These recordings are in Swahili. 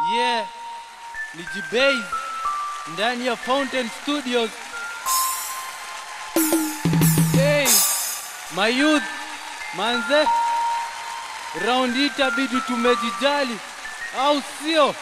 Yeah, ni Jibase ndani ya Fountain Studios. Hey, my youth, manze, round hii itabidi tumejijali, au sio?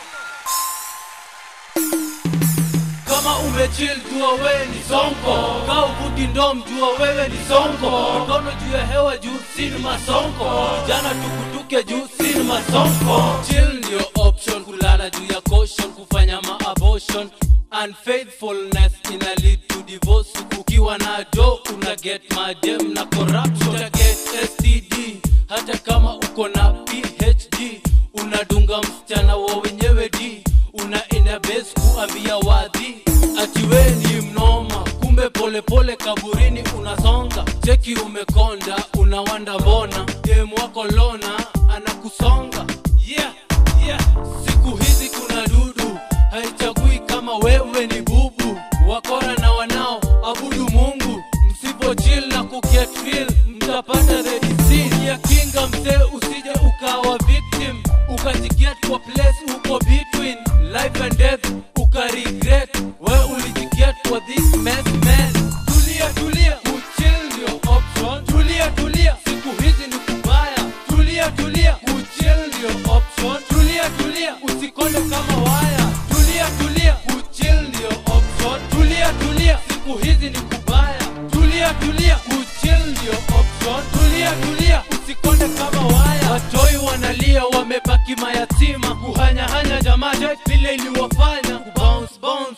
Kama umechill jua wewe ni sonko, kaa uvuti ndom jua wewe ni sonko, mikono juu ya hewa juu sini masonko, vijana tukutuke juu sini masonko. Chill ndio option, kulala juu ya caution, kufanya ma abortion Unfaithfulness ina lead to divorce. Ukiwa na do una get madem na corruption, uta get STD hata kama uko na PhD. Unadunga msichana wa wenyewe D, unaenda base kuambia wadhi ati we ni mnoma, kumbe polepole pole kaburini unasonga. Cheki umekonda, unawanda mbona dem wako lona anakusonga. Yeah, yeah. Siku hizi kuna dudu haichagui kama wewe ni bubu, wakora na wanao abudu Mungu. Msipo chill na kuget real, mtapata the disease ya kinga. Mzee, usije ukawa victim, ukajiget kwa place uko between life and death, uka regret we ulijiget kwa this mess man. Tulia tulia, kuchill ndio option. Tulia tulia, siku hizi ni kubaya. Tulia tulia, kuchill ndio option. Tulia tulia, usikonde kama waya. Tulia tulia, kuchill ndio option. Tulia tulia, siku hizi ni kubaya. Tulia tulia, kuchill ndio option. Tulia tulia, usikonde kama waya. Watoi wanalia, wamebaki mayatima, kuhanyahanya jamaa jet vile iliwafanya kubounce bounce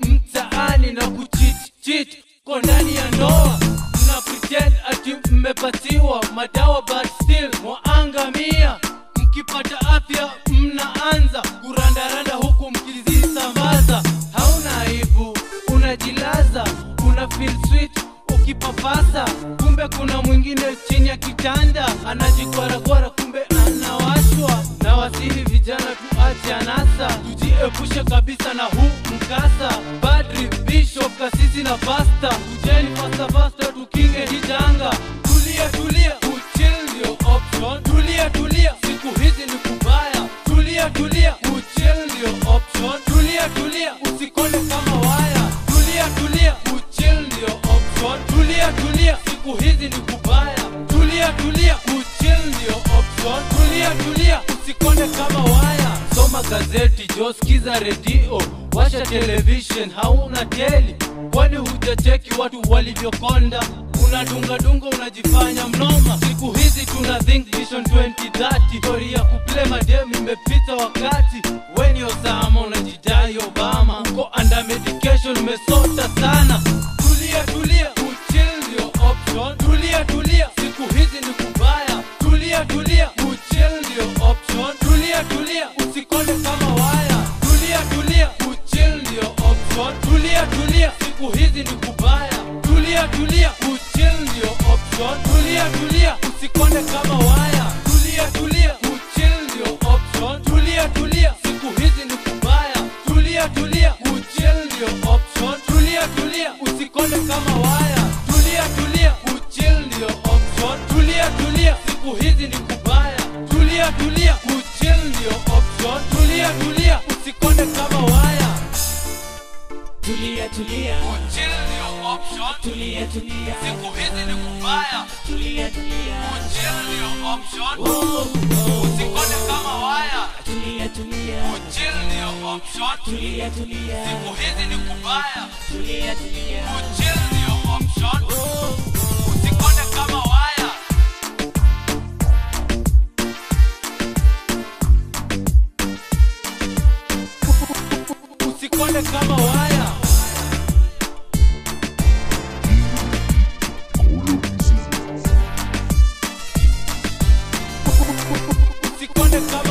mtaani na kuchit chit kwa ndani ya ndoa mna pretend ati mmepatiwa madawa but still mwaangamia mkipata afya mnaanza kurandaranda huku mkizisambaza hauna aibu unajilaza una feel sweet ukipapasa kumbe kuna mwingine chini ya kitanda anajikwaragwara kumbe anawashwa na wasihi vijana tuache anasa tujiepushe kabisa na huu mkasa padri bishop kasisi na pasta tujeni fasta fasta tukinge hii janga tulia tulia kuchill ndio option tulia tulia siku hizi ni kubaya tulia tulia kuchill ndio option tulia tulia usikonde kama waya tulia tulia kuchill ndio option tulia tulia siku hizi ni kubaya tulia tulia kuchill ndio option tulia tulia usikonde kama waya soma gazeti jo skiza redio washa television hauna teli kwani hujacheki watu walivyokonda unadungadunga unajifanya mnoma siku hizi tuna think vision 2030 stori ya kuple madem imepita wakati weni osama unajidai obama uko under medication umesota sana tulia tulia kuchill ndio option tulia tulia siku hizi ni kubaya tulia tulia kuchill ndio option tulia tulia usikonde kama waya tulia tulia kuchill ndio option tulia tulia siku hizi ni kubaya tulia tulia kuchill ndio option tulia tulia usikonde kama waya tulia tulia kuchill ndio option tulia tulia siku hizi ni kubaya tulia tulia kuchill ndio option tulia tulia usikonde kama waya tulia tulia kuchill ndio option tulia tulia siku hizi ni kubaya tulia tulia kuchill ndio option tulia tulia usikonde kama waya Tulia tulia, kuchill ndio option tulia tulia, siku hizi ni kubaya tulia tulia, kuchill ndio option oh, oh, usikonde kama waya tulia tulia, kuchill ndio option tulia tulia, siku hizi ni kubaya tulia tulia, kuchill ndio option oh, usikonde kama waya usikonde kama waya usikonde kama